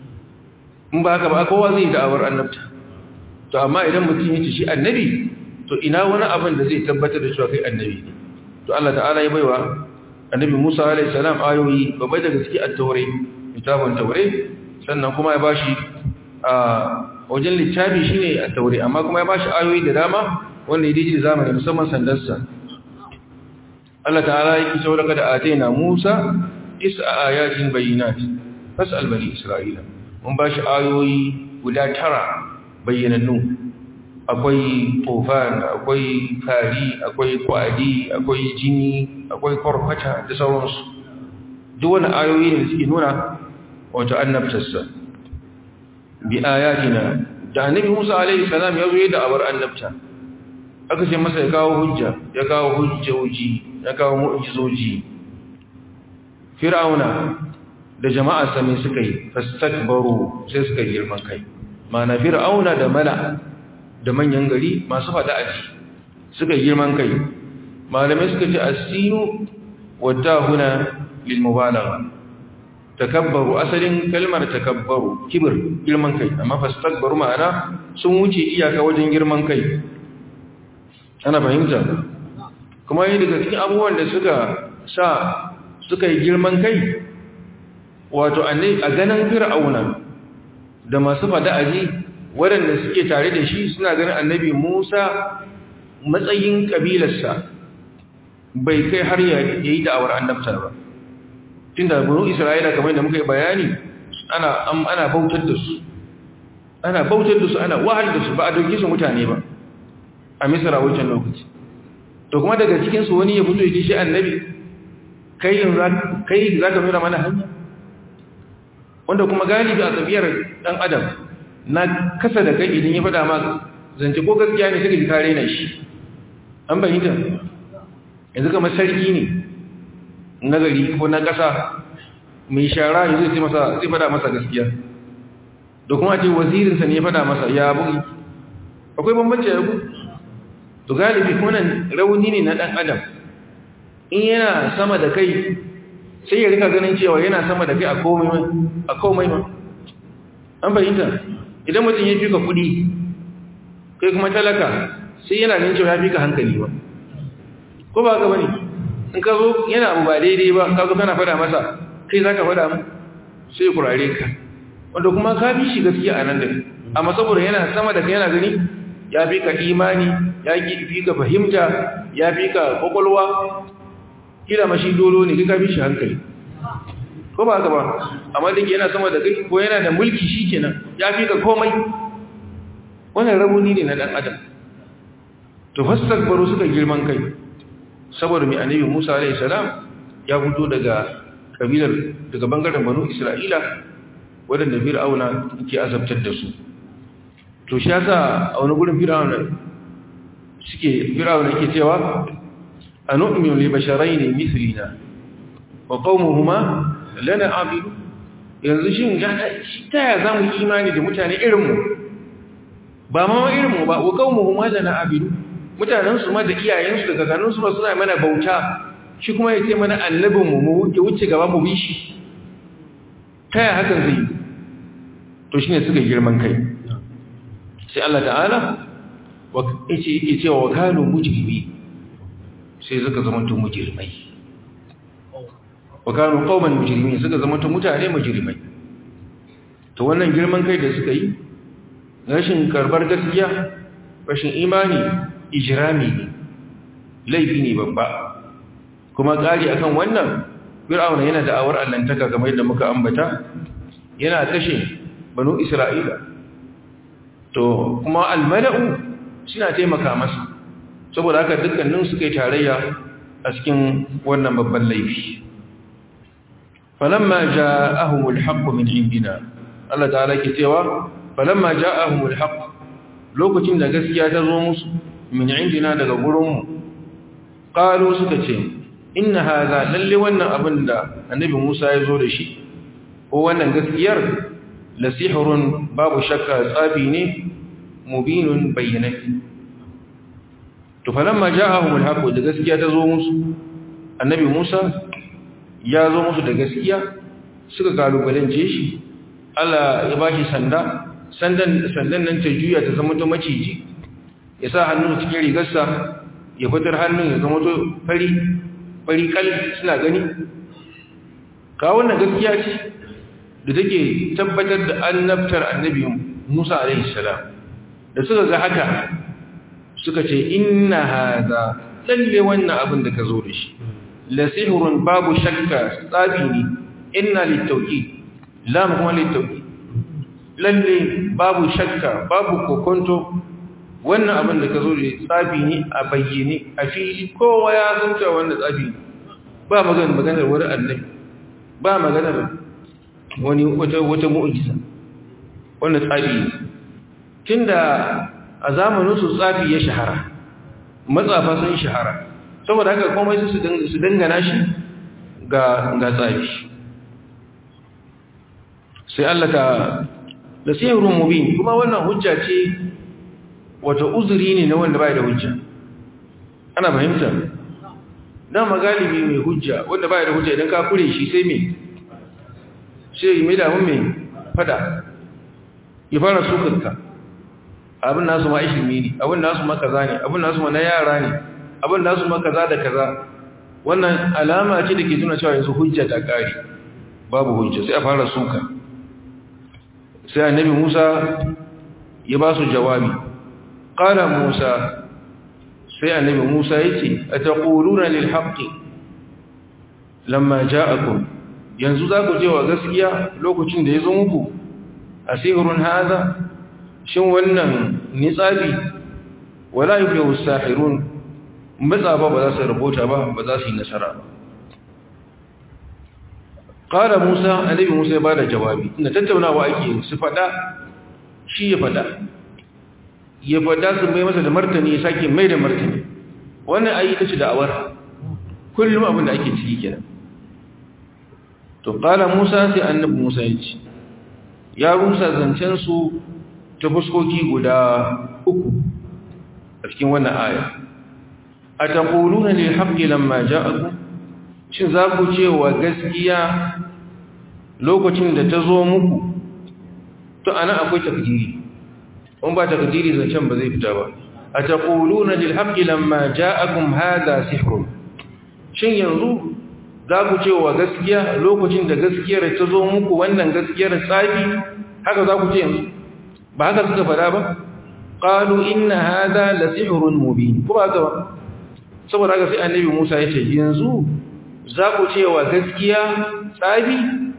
in ba haka ba kowa zai da'awar annabta to amma idan mutum ya ce shi annabi to ina wani abin da zai tabbatar da cewa kai annabi ne to Allah ta'ala ya baiwa annabi Musa alaihi salam ayoyi babbai daga cikin at-taure kitabun taure sannan kuma ya bashi a wajen littafi shine at-taure amma kuma ya bashi ayoyi da dama wanda ya dace zamani musamman sandarsa Allah ta'ala ya kiso daga da ataina Musa is'a ayatin bayyinat fas'al bani Isra'ila mun bashi ayoyi guda tara bayyanannu akwai tofan akwai fari akwai kwadi akwai jini akwai kwarkwata da sauransu duk wani ayoyi ne suke nuna wato annabtarsa bi ayatina da annabi Musa alaihi salam ya zo da abar annabta aka ce masa ya kawo hujja ya kawo hujjoji ya kawo mu'jizoji fir'auna da jama'arsa ne suka yi fastakbaru sai suka yi girman kai ma'ana fir'auna da mala da manyan gari masu fada aji suka yi girman kai malamai suka ce asinu wadda huna lil mubalagha takabbaru asalin kalmar takabbaru kibir girman kai amma fastakbaru ma'ana sun wuce iyaka wajen girman kai ana fahimta kuma yi daga cikin abubuwan da suka sa suka yi girman kai wato a ganin fir'auna da masu fada aji waɗanda suke tare da shi suna ganin annabi Musa matsayin ƙabilarsa bai kai har ya yi da'awar annabta ba tunda bunu Isra'ila kamar da muka yi bayani ana ana bautar da su ana bautar da su ana wahal da su ba a dauke su mutane ba a Misra wancan lokaci to kuma daga cikin su wani ya fito ya ce shi annabi kai kai zaka nuna mana hanya wanda kuma galibi a tsabiyar dan adam na kasa da kai idan ya faɗa ma zance ko gaskiya ne suka ji kare na shi an bayyanta yanzu kamar sarki ne na gari ko na ƙasa mai shara yanzu zai masa zai faɗa masa gaskiya da kuma ce wazirinsa ne ya faɗa masa ya bugi akwai bambanci ya bugi to galibi wannan rauni ne na ɗan adam in yana sama da kai sai ya rika ganin cewa yana sama da kai a komai ma an fahimta idan mutum ya fi ka kudi kai kuma talaka sai yana ganin cewa ya fi ka hankali ba ko ba ka bane in ka zo yana abu ba daidai ba ka zo kana fada masa kai za ka fada mu sai kurare ka wanda kuma ka fi shi gaskiya a nan da amma saboda yana sama da kai yana gani ya fi ka imani ya fi ka fahimta ya fi ka kwakwalwa kila mashi dolo ne ka fi shi hankali ko ba haka ba amma da yana sama da kai ko yana da mulki shi kenan ya fi ka komai wannan rabuni ne na dan adam to fastakbaru suka girman kai saboda mai annabi Musa alaihi salam ya fito daga kabilar daga bangaren banu Isra'ila wadanda Fir'auna yake azabtar da su to shi yasa a wani gurin Fir'auna suke Fir'auna yake cewa anu'minu li basharayn mithlina wa qaumuhuma lana abidu yanzu shin ga ta ya zamu imani da mutane irin mu ba ma irin mu ba wa qaumuhuma lana abidu mutanen su ma da iyayen su da kakannin su suna mana bauta shi kuma yace mana annabin mu mu wuce gaba mu bi shi ta ya hakan zai to shine suka girman kai sai Allah ta'ala yace yake cewa wa kanu mujrimi sai suka zama to mujrimai wa kanu qauman mujrimin suka zama to mutane mujrimai to wannan girman kai da suka yi rashin karbar gaskiya rashin imani ijrami ne laifi ne babba kuma kari akan wannan fir'auna yana da awar allantaka kamar yadda muka ambata yana kashe banu isra'ila to kuma almala'u suna taimaka masa saboda haka dukkanin suka yi tarayya a cikin wannan babban laifi falamma ja'ahumul haqqu min indina Allah ta'ala ke cewa falamma ja'ahumul haqq lokacin da gaskiya ta zo musu min indina daga gurinmu qalu suka ce inna hadha lalle wannan abin da annabi Musa ya zo da shi ko wannan gaskiyar la sihrun babu shakka tsabi ne mubinun bayyanati to falamma ja'ahum al-haqq da gaskiya ta zo musu annabi Musa ya zo musu da gaskiya suka kalubalance shi Allah ya bashi sanda sandan sandan nan ta juya ta zama to maciji ya sa hannu cikin rigarsa ya fitar hannun ya zama to fari fari kal suna gani ka wannan gaskiya ce da take tabbatar da annabtar annabi Musa alaihi salam da suka ga haka suka ce inna hada lalle wannan abin da ka zo da shi la sihrun babu shakka tsabi ne inna litawki lam kuma litawki lalle babu shakka babu kokonto wannan abin da ka zo da tsabi ne a bayyane a fili kowa ya san cewa wannan tsabi ne ba maganar maganar wani annabi ba maganar wani wata wata mu'jiza wannan tsabi ne tunda a zamanin su tsafi ya shahara matsafa sun shahara saboda haka komai su su dangana shi ga ga tsafi sai Allah ta da sihirun mubin kuma wannan hujja ce wata uzuri ne na wanda bai da hujja ana fahimta dan magalibi mai hujja wanda bai da hujja idan ka kure shi sai me sai mai da mun me fada ya fara sukarka abin nasu ma ishimi ne abin nasu ma kaza ne abin nasu ma na yara ne abin nasu ma kaza da kaza wannan alama ce da ke tuna cewa yanzu hujja ta kare babu hujja sai a fara suka sai annabi Musa ya ba su jawabi qala Musa sai annabi Musa yace ataquluna lil haqqi lamma ja'akum yanzu za ku je wa gaskiya lokacin da ya zo muku asirun hadha shin wannan nitsabi wala yuflihu as-sahirun matsaba ba za su rubuta ba ba za su yi nasara ba qala musa annabi musa ya bada jawabi ina tattaunawa ake su fada shi ya fada ya fada su mai masa da martani ya sake mai da martani wannan ayi tace da'awar kullum abin da ake ciki kenan to qala musa sai annabi musa ya ce ya rusa zancen su ta fuskoki guda uku a cikin wannan aya a taƙuluna ne haƙƙi lamma ja'aku shi za ku ce wa gaskiya lokacin da ta zo muku to ana akwai takdiri in ba takdiri zancen ba zai fita ba a taƙuluna ne haƙƙi lamma ja'akum hada sihrun shin yanzu za ku ce wa gaskiya lokacin da gaskiyar ta zo muku wannan gaskiyar tsafi haka za ku ce yanzu ba haka suka fada ba qalu inna hadha la sihrun mubin ko ba haka ba saboda haka sai annabi Musa ya ce yanzu za ku ce wa gaskiya tsabi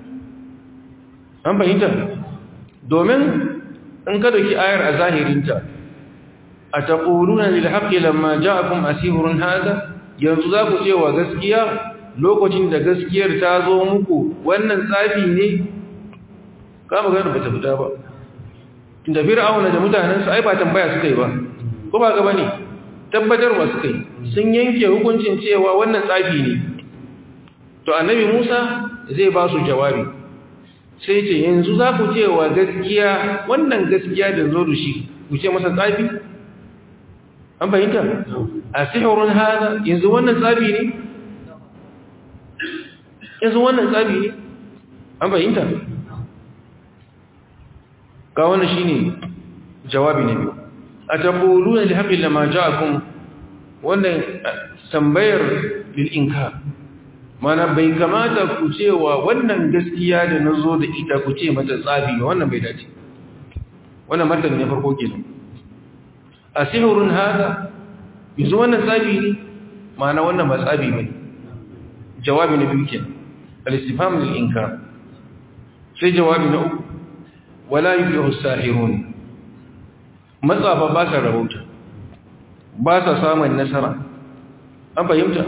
an fahimta domin in ka dauki ayar a zahirinta ataquluna lil haqqi lamma ja'akum asirun hadha yanzu za ku ce wa gaskiya lokacin da gaskiyar ta zo muku wannan tsafi ne ka magana ba ta fita ba da fir'auna da mutanensa ai ba tambaya suka yi ba ko ba ga bane tabbatarwa suka yi sun yanke hukuncin cewa wannan tsafi ne to annabi Musa zai ba su jawabi sai ce yanzu za ku cewa gaskiya wannan gaskiya da zo da shi ku ce masa tsafi an fahimta a sihirun hada yanzu wannan tsafi ne yanzu wannan tsafi ne an fahimta ga wannan shine jawabi ne biyu a tabbuluna li haqqi lama ja'akum wannan tambayar lil inkar mana bai kamata ku cewa wannan gaskiya da nazo da ita ku ce mata tsafi ba wannan bai dace wannan martani ne farko kenan asihurun hada yanzu wannan tsafi ne mana wannan ba tsafi bane jawabi na biyu kenan al-istifham lil inkar sai jawabi na uku wala yuflihu as-sahirun matsafa ba sa rabauta ba sa samun nasara an fahimta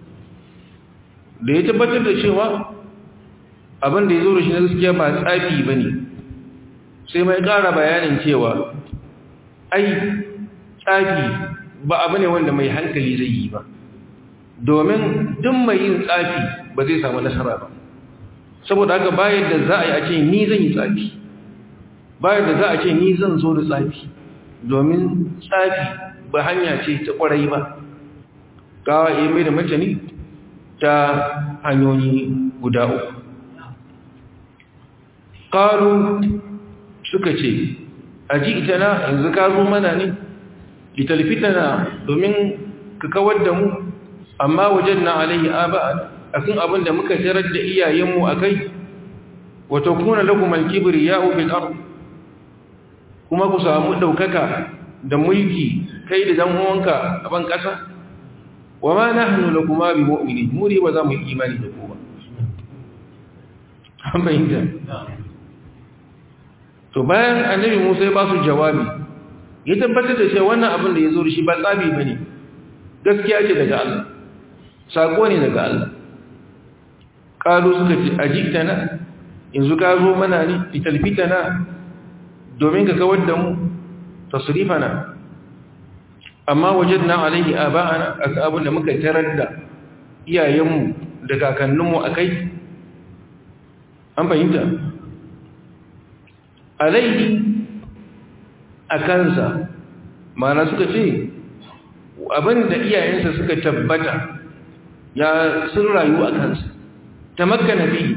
da ya tabbatar da cewa abin da ya zo da shi na gaskiya ba tsafi ba ne sai mai ƙara bayanin cewa ai tsafi ba abu ne wanda mai hankali zai yi ba domin duk mai yin tsafi ba zai samu nasara ba saboda haka bayan da za a yi a ce ni zan yi tsafi bayan da za a ce ni zan zo da tsafi domin tsafi ba hanya ce ta ƙwarai ba gawa iya mai da martani ta hanyoyi guda uku ƙaru suka ce a ji ita na yanzu ka zo mana ne litalfita na domin ka kawar da mu amma wajen na alayhi aba a kan abin da muka tarar da iyayenmu a kai wata kuna lagumar kibiri ya ubin abu kuma ku samu ɗaukaka da mulki kai da uwanka a ban ƙasa wa ma na hannu da kuma bi mu'mini muri ba za mu yi imani da kowa an fahimta to bayan annabi musa ya ba su jawabi ya tabbatar da cewa wannan abin da ya zo da shi ba tsabi ba ne gaskiya ce daga Allah sako ne daga Allah ƙalu suka ce a jikta yanzu ka zo mana ne fitalfita na domin ka kawar da mu tasrifana amma wajadna alaihi aba'ana aka abin da muka tarar da iyayenmu da kakanninmu akai an fahimta alaihi akansa mana suka ce abin da iyayensa suka tabbata ya sun rayu a kansa tamakkana bi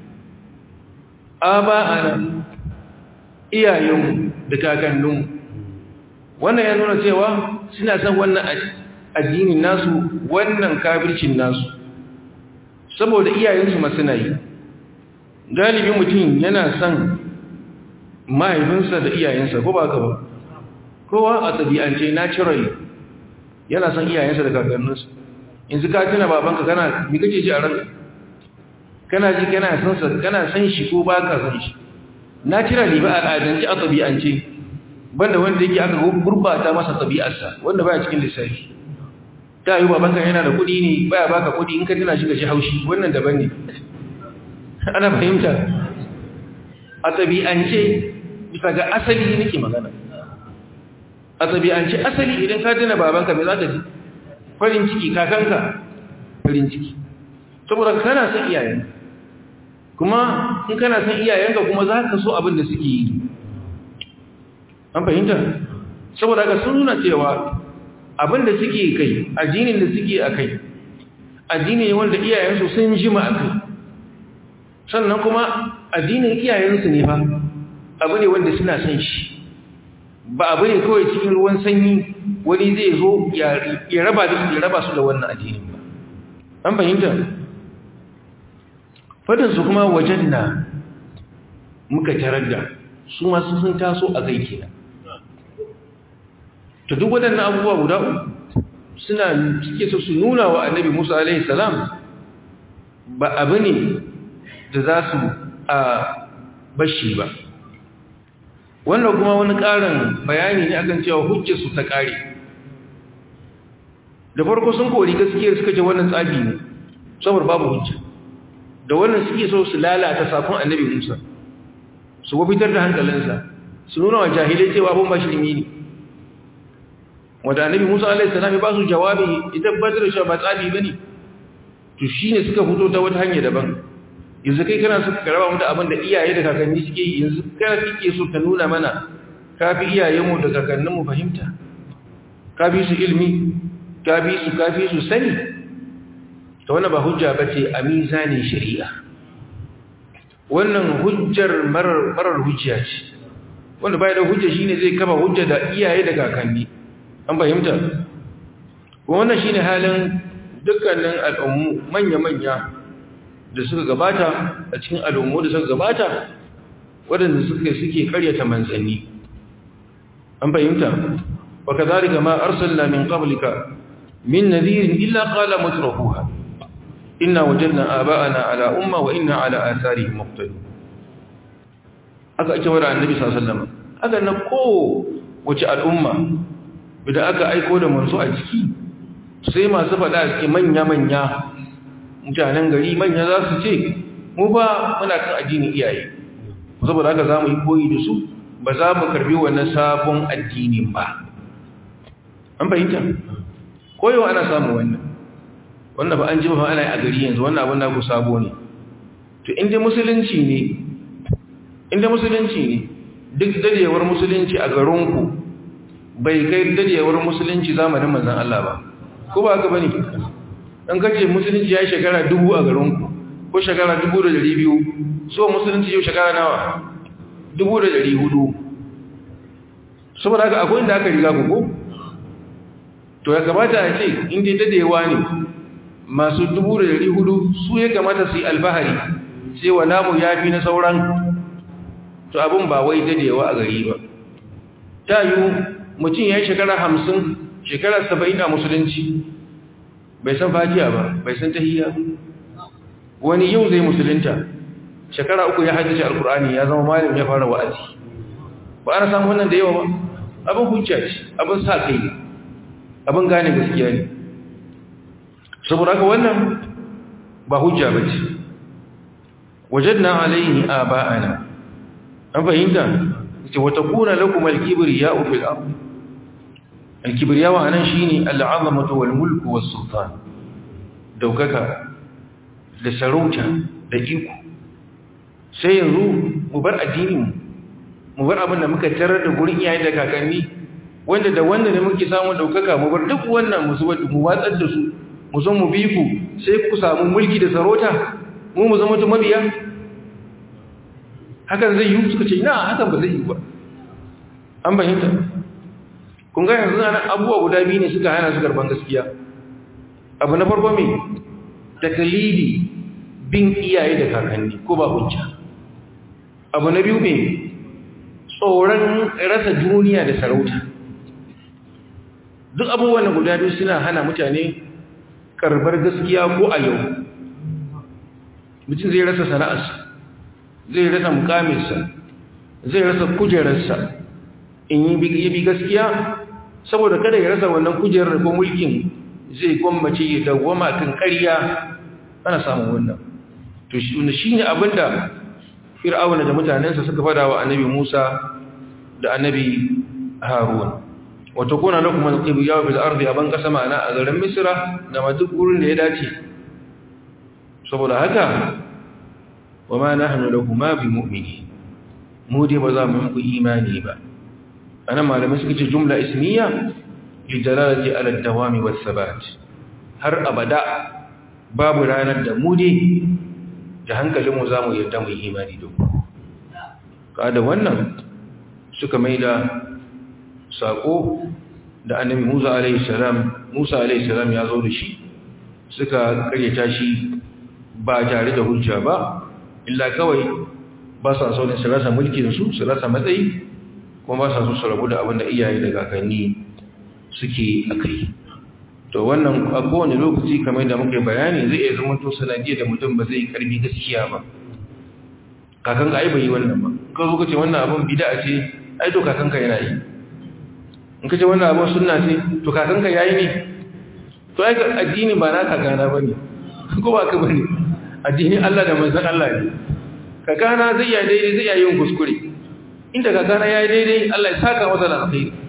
aba'ana iyayenmu da kakanninmu wannan ya nuna cewa suna san wannan addinin nasu wannan kafircin nasu saboda iyayensu ma suna yi galibi mutum yana son mahaifinsa da iyayensa ko ba ka ba kowa a ɗabi'ance naturally yana son iyayensa da kakanninsa yanzu ka tuna babanka kana mi kace ji a ranka kana ji kana son sa kana son shi ko ba ka son shi naturally ba al'adance a ɗabi'ance banda wanda yake aka gurbata masa tabi'arsa wanda baya cikin lissafi ta yi babanka yana da kuɗi ne baya baka kuɗi in ka tana shi ga shi haushi wannan daban ne ana fahimta a tabi'ance bisa ga asali nake magana a tabi'ance asali idan ka tana babanka me za ka ji farin ciki kakanka farin ciki saboda kana son iyayenka kuma in kana son iyayenka kuma za ka so abin da suke yi an fahimta saboda haka sun nuna cewa abinda suke kai addinin da suke a kai addini ne wanda iyayensu sun jima a kai sannan kuma addinin iyayensu ne fa abu ne wanda suna son shi ba abu ne kawai cikin ruwan sanyi wani zai zo ya raba da su ya raba su da wannan addinin ba an fahimta fadinsu kuma wajen na muka tarar da su masu sun taso a kai kenan to duk waɗannan abubuwa guda suna suke so su nuna wa annabi Musa alaihi salam ba abu ne da za su a bashi ba wannan kuma wani ƙarin bayani ne akan cewa hujjarsu ta ƙare da farko sun kori gaskiyar suka ce wannan tsabi ne saboda babu hujja da wannan suke so su lalata sakon annabi Musa su wafitar da hankalinsa su nuna wa jahilai cewa abin ba shi ne wanda annabi Musa alaihi salam ya ba su jawabi ya tabbatar da cewa ba tsabi bane to shine suka fito ta wata hanya daban yanzu kai kana suka karaba mu da abin da iyaye da kakanni suke yi yanzu kana kike so ka nuna mana kafi iyayenmu da kakanninmu fahimta kafi su ilmi kafi su kafi su sani to wannan ba hujja bace a mizanin shari'a wannan hujjar marar marar hujja ce wanda bai da hujja shine zai kama hujja da iyaye da kakanni an fahimta wannan shine halin dukkanin al'ummu manya-manya da suka gabata a cikin al'ummu da suka gabata waɗanda suka suke karyata manzanni an fahimta wa kadhalika ma arsalna min qablika min nadhirin illa qala mutrafuha inna wajadna aba'ana ala umma wa inna ala atharihim muqtadun aka ake wada annabi sallallahu alaihi wasallam aka na ko wace al'umma idan aka aiko da manzo a ciki sai masu faɗa a cikin manya-manya mutanen gari manya za su ce mu ba muna kan addinin iyaye saboda haka za mu yi koyi da su ba za mu karbi wannan sabon addinin ba an fahimta koyo ana samun wannan wannan ba an ji ba ana yi a gari yanzu wannan abin da ku sabo ne to inda musulunci ne inda musulunci ne duk dadewar musulunci a garinku bai kai dadewar musulunci zamanin manzan Allah ba ko ba haka bane dan kace musulunci ya shekara dubu a garinku ko shekara dubu da dari biyu so musulunci yau shekara nawa dubu da dari hudu saboda haka akwai inda aka riga ku to ya kamata a ce inda dadewa ne masu dubu da dari hudu su ya kamata su yi alfahari cewa namu ya fi na sauran to abin ba wai dadewa a gari ba ta yi mutum ya yi shekara hamsin shekara saba'in a musulunci bai san fatiya ba bai san tahiyya wani yau zai musulunta shekara uku ya haddace alkur'ani ya zama malam ya fara wa'azi ba ana samu wannan da yawa ba abin hujja ce abin sa kai ne abin gane gaskiya ne saboda haka wannan ba hujja ba ce wajadna alaihi aba'ana an fahimta ce wata kuna lakum al-kibriya fil ard al-kibriya wa anan shine al-'azamatu wal mulku was sultan daukaka da sarauta da iko sai yanzu mu bar addinin mu bar abin da muka tarar da gurin iyaye da kakanni wanda da wanda ne muke samu daukaka mu bar duk wannan mu zuba mu watsar da su mu zo mu bi ku sai ku samu mulki da sarauta mu mu zama mabiya hakan zai yi suka ce na hakan ba zai yi ba an bayyanta kun ga yanzu na abubuwa guda biyu ne suka hana su karban gaskiya abu na farko mai takalidi bin iyaye da kakanni ko ba hujja abu na biyu mai tsoron rasa duniya da sarauta duk abubuwan guda biyu suna hana mutane karbar gaskiya ko a yau mutum zai rasa sana'arsa zai rasa mukaminsa zai rasa kujerarsa in yi bi gaskiya saboda kada ya rasa wannan kujerar ko mulkin zai gwammace ya dawwama kan ƙarya ana samun wannan to shi ne abinda fir'auna da mutanensa suka fada wa annabi Musa da annabi Harun wato kuna lakum al-qibya bil ardi aban kasama ana a garin Misra da ma duk gurin da ya dace saboda haka wa ma nahnu lakuma bi mu'minin mu dai ba za mu yi imani ba anan malamai suka ce jumla ismiya li dalalati ala ad-dawami was sabat har abada babu ranar da mu dai da hankalinmu za mu yarda mu yi imani da ku kada wannan suka maida sako da annabi Musa alaihi salam Musa alaihi salam ya zo da shi suka karyata shi ba tare da hujja ba illa kawai ba sa so ne su rasa mulkin su su rasa matsayi kuma ba sa so su rabu da abin da iyaye da kakanni suke akai to wannan a kowane lokaci kamar da muka bayani zai iya zama to sanadiyya da mutum ba zai karbi gaskiya ba kakan ka ai bai yi wannan ba ka zo ka ce wannan abin bid'a ce ai to kakan ka yana yi in ka ce wannan abin sunna ce to kakan ka yayi ne to ai addini ba na kakana bane ko ba ka bane addini Allah da manzon Allah ne kakana zai yi daidai zai yi yin kuskure inda kakana yayi daidai Allah ya saka masa da alkhairi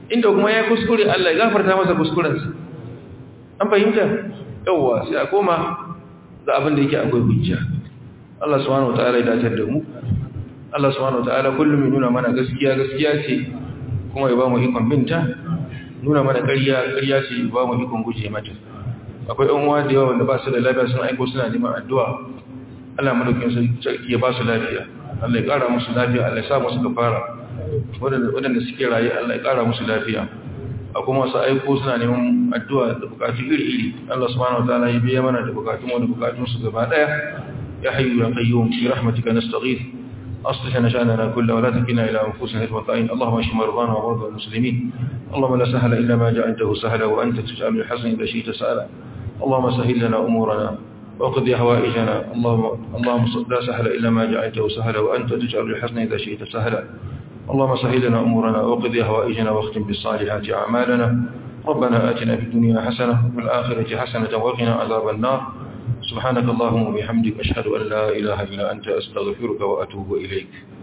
inda kuma ya kuskure Allah ya gafarta masa kuskurensa an fahimta yawwa sai a koma ga abin da yake akwai hujja Allah subhanahu wataala ya dace da mu Allah subhanahu wataala kullum ya nuna mana gaskiya gaskiya ce kuma ya ba mu ikon binta nuna mana ƙarya ƙarya ce ya ba mu ikon guje mata akwai ɗan uwa da yawa wanda ba su da lafiya sun aiko suna neman addu'a Allah madaukin sarki ya ba su lafiya Allah ya ƙara musu lafiya Allah ya sa musu kafara waɗanda suke raye Allah ya ƙara musu lafiya a kuma su aiko suna neman addu'a da bukatu iri-iri Allah subhanahu wataala ya biya mana da bukatun wani bukatun su gaba ɗaya ya hayyu ya qayyum bi rahmatika nastaghith أصلح نشأننا كله ولا تكلنا إلى أنفسنا طرفة عين اللهم اشف مرضانا ومرضى المسلمين اللهم لا سهل إلا ما جعلته سهلا وأنت تجعل الحسن إذا شئت سهلا اللهم سهل لنا أمورنا وقضي حوائجنا اللهم اللهم لا سهل إلا ما جعلته سهلا وأنت تجعل الحسن إذا شئت سهلا اللهم سهل لنا أمورنا وقضي حوائجنا واختم بالصالحات أعمالنا ربنا آتنا في الدنيا حسنة وفي الآخرة حسنة وقنا عذاب النار سبحانك اللهم وبحمدك أشهد أن لا إله إلا أنت أستغفرك وأتوب إليك